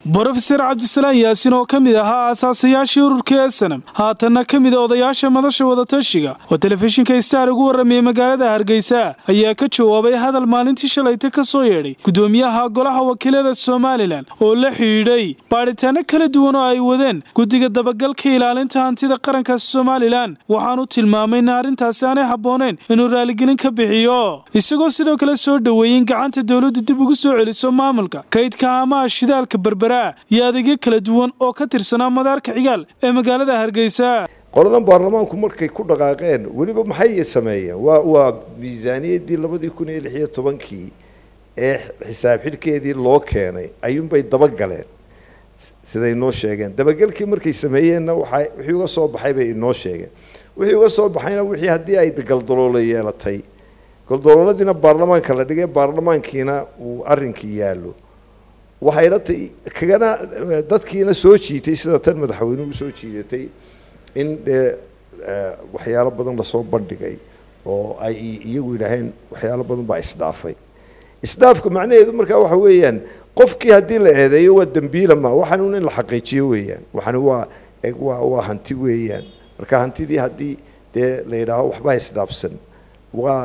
brofeser cabdisalaan yaasin oo ka mid ahaa aasaasayaashii ururka esanam haatanna ka mid a odayaasha madasha wadatashiga oo telefishinka star ugu warramayay magaalada hargeysa ayaa ka jawaabay hadal maalintii shalayta ka soo yeedhay gudoomiyaha golaha wakiilada somalilan oo la xidhiidhay baadhitaano kala duwan oo ay wadeen guddiga dabagalka ilaalinta hantida qaranka somalilan waxaanu tilmaamay in arrintaasi aanay habbooneyn inuu raaligelin ka bixiyo isagoo sidoo kale soo dhoweeyey in gacanta dowladdu dib ugu soo celiso maamulka kaydka amaha shidaalka berbera iyo adeegyo kala duwan oo ka tirsanaa madaarka cigaal ee magaalada hargeysa qoladan baarlamaanku markay ku dhaqaaqeen weliba maxay sameeyeen waa waa miisaaniyaddii labadii kun iyo lix iyo tobankii ee xisaab xidhkeedii loo keenay ayuunbay dabagaleen siday inoo sheegeen dabagelkii markay sameeyeenna waxa wixii uga soo baxay bay inoo sheegeen wixii uga soo baxayna wixii haddii ay galdaloolo yeelatay galdalooladiina baarlamaanka la dhigay baarlamaankiina uu arrinkii yaallo waxayna t kagana dadkiina soo jiitay sida tan madaxweynuhu soo jiidatay in dee waxyaalo badan lasoo bandhigay oo ay iyagu yidhaaheen waxyaalo badan baa isdhaafay isdhaafka macnaheedu markaa waxa weeyaan qofkii haddii la eedeeyo waa dembiila ma waxaan in la xaqiijiyo weeyaan waxani waa waa waa hanti weeyaan marka hantidii haddii dee la yidhaaho waxbaa isdhaafsan waa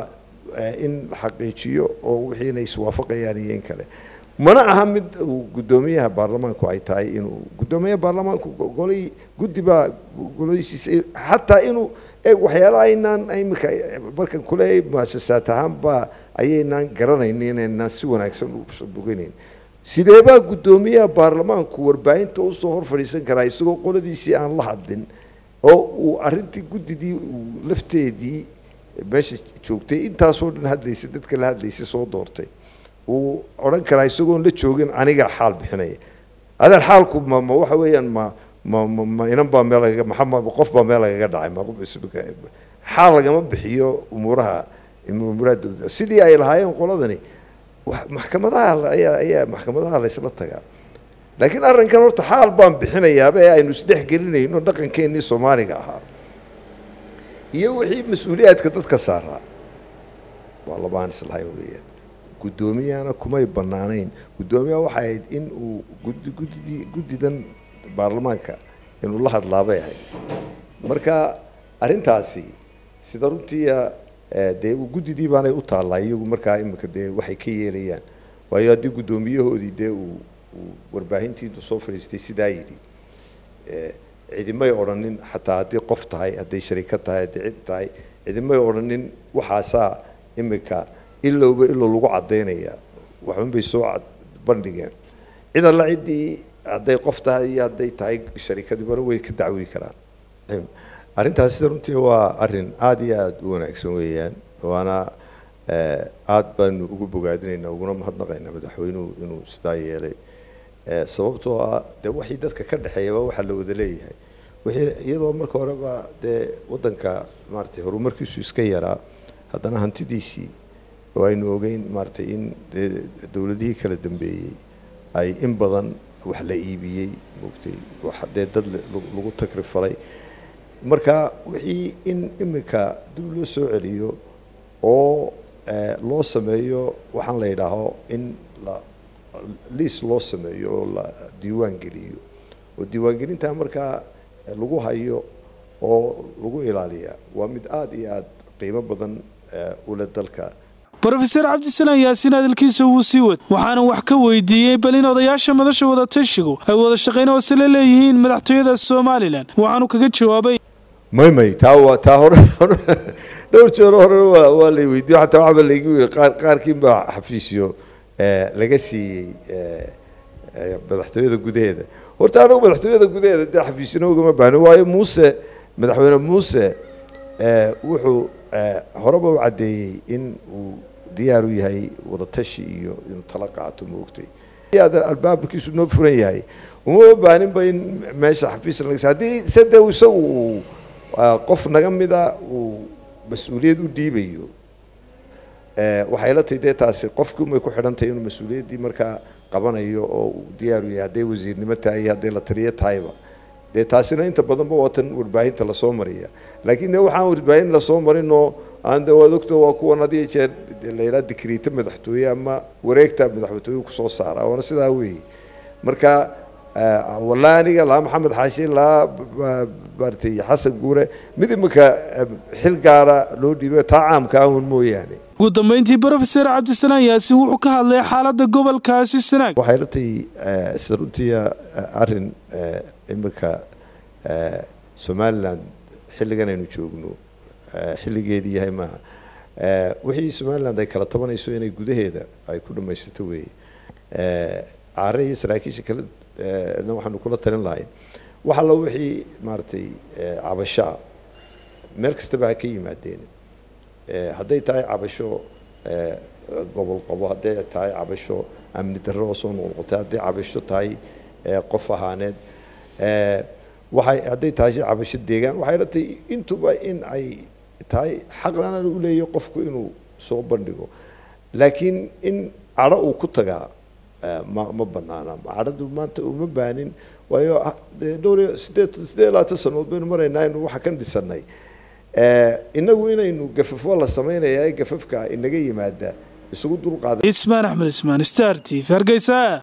in la xaqiijiyo oo wixiina iswaafaqayaan iyo in kale mana aha mid uu guddoomiyaha baarlamaanku ay tahay inuu guddoomiyaha baarlamaanku golay guddi baa goladiisiisa xataa inuu eeg waxyaalaha aynaan imika markan kuleeyahay muasasaad ahaan baa ayaynaan garanaynin inaynaan si wanaagsan u boganayn sideebaa guddoomiyaha baarlamaanku warbaahinta usoo hor fadhiisan karaa isagoo qoladiisii aan la hadlin oo uu arrintii guddidii uu lafteedii meesha joogtay intaasoo dhan hadlaysay dadka la hadlaysay soo doortay uu odhan karaa isagoon la joogin aniga xaal bixinaya adeer xaalku ma ma waxa weeyaan ma ma ma ma inan baa meel lagaga maxama qof baa meel lagaga dhacay ma xaal lagama bixiyo umuuraha umuuraha dowladda sidii ay lahaayeen qoladani maxkamadaha ayaa ayaa maxkamadaha laysla tagaa laakiin arrinkan horta xaal baan bixinayaaba ee aynu isdhex gelinayno dhaqankeenii soomaaliga ahaa iyo wixii mas-uuliyaadka dadka saaraa waa labaan islahay weeyaan guddoomiyahana kumay bannaanayn guddoomiyaha waxay ahayd in uu gudi guddidii guddidan baarlamaanka inuu la hadlaabay ahayd marka arrintaasi sida runtiia dee guddidii baanay u taallaa iyagu markaa imika dee waxay ka yeelayaan waayo haddii guddoomiyahoodii dee uu uu warbaahintii intuu soo fadhiistay sidaa yidhi cidimay odhanin xataa haddii qof tahay hadday sharikad tahay hadday cid tahay cidimay odhanin waxaasaa imika ilowba ilow lagu caddaynaya waxban bay soo bandhigeen cid alla ciddii hadday qof tahay iyo hadday tahay sharikadibana way ka dacwi karaan arrintaasi sida runtii waa arrin aada iyo aada u wanaagsan weeyaan waana aada baanu ugu bogaadinaynaa uguna mahadnaqaynaa madaxweynuhu inuu sidaa yeelay sababtoo ah dee waxii dadka ka dhexeeyaba waxaa la wada leeyahay wixii iyadoo marka horeba dee waddanka maaratay horumarkiisu iska yaraa haddana hantidiisii oo aynu ogeyn maaratay in dowladihii kala dambeeyey ay in badan wax la iibiyey moogtay wax dee dad lagu takrifalay marka wixii in imika dib loo soo celiyo oo loo sameeyo waxaan la yidhaaho in la liis loo sameeyo oo la diiwaan geliyo oo diiwaangelintaa markaa lagu hayo oo lagu ilaaliya waa mid aada iyo aada qiimo badan ule dalka brofeser cabdisalaan yaasiin hadalkiisa wuu sii wad waxaana wax ka weydiiyey bal in odayaasha madasha wadatashigu ay wada shaqayn hoose la leeyihiin madaxtooyada somalilan waxaanu kaga jawaabay may may taa waa taa hore dhowr jeer hore waa waa lay weydiiyo xataa waxba laygu yiri qaar qaarkiin baa xafiisyo laga siiyey madaxtooyada gudaheeda horta anagu madaxtooyada gudaheeda dee xafiisyana ugama baahno waayo muuse madaxweyne muuse wuxuu horeba u caddeeyey in uu diyaar u yahay wadatashi iyo inuu tala qaato maogtay albaabkiisu noo furan yahay uma baaninba in meesha xafiis laga haddii sade isagu uu qof naga mida uu mas-uuliyad u dhiibayo waxay la tahay dee taasi qofkii umay ku xidhantahay inuu mas-uuliyaddii markaa qabanayo oo uu diyaar u yahay hadday wasiirnimo tahay iyo hadday la taliyo tahayba dee taasina inta badanba waa tan warbaahinta lasoo mariya laakiin de waxaan warbaahin lasoo marinoo aan de waad ogto waa kuwan had iyo jeer la yidhaha dikriita madaxtooye ama wareegta madaxtooye kusoo saara waana sidaa weeye marka wallaahi aniga laa maxamed xaashi laa maaragtay xasan guure mid iminka xil gaara loo dhiibo taa caamka ahun mooyaane ugu dambeyntii brofeser cabdisanaan yaasin wuxuu ka hadlay xaaladda gobolkaasi sanaag waxay la tahay sida runtiia arrin iminka somalilan xilligan aynu joogno xilligeedii yahay maaha wixii somaliland ay kala tabanayso inay gudaheeda ay ku dhamaysato weeye caare iyo saraakiisha kale na waxaanu kula talin lahayn wax allo wixii maaragtay cabasho ah meel kastaba ha ka yimaadeen hadday tahay cabasho gobol qabo hadday tahay cabasho amni darro oo soo noqnoqotay hadday cabasho tahay qof ahaaneed waxay hadday tahay cabasho deegaan waxay la tahay intuba in ay tahay xaqlana u leeyahay qofku inuu soo bandhigo laakiin in cadho uu ku tagaa ma ma banaana cadhadu maanta uma baanin waayo dhowr iyo sideed sideed labaatan sanood baynu maraynaa inu waxa kan dhisanay inagu inaynu gafafo la sameynaya ee gafafka inaga yimaada isugu dulqaada ismaan axmed ismaan star t v hargeysa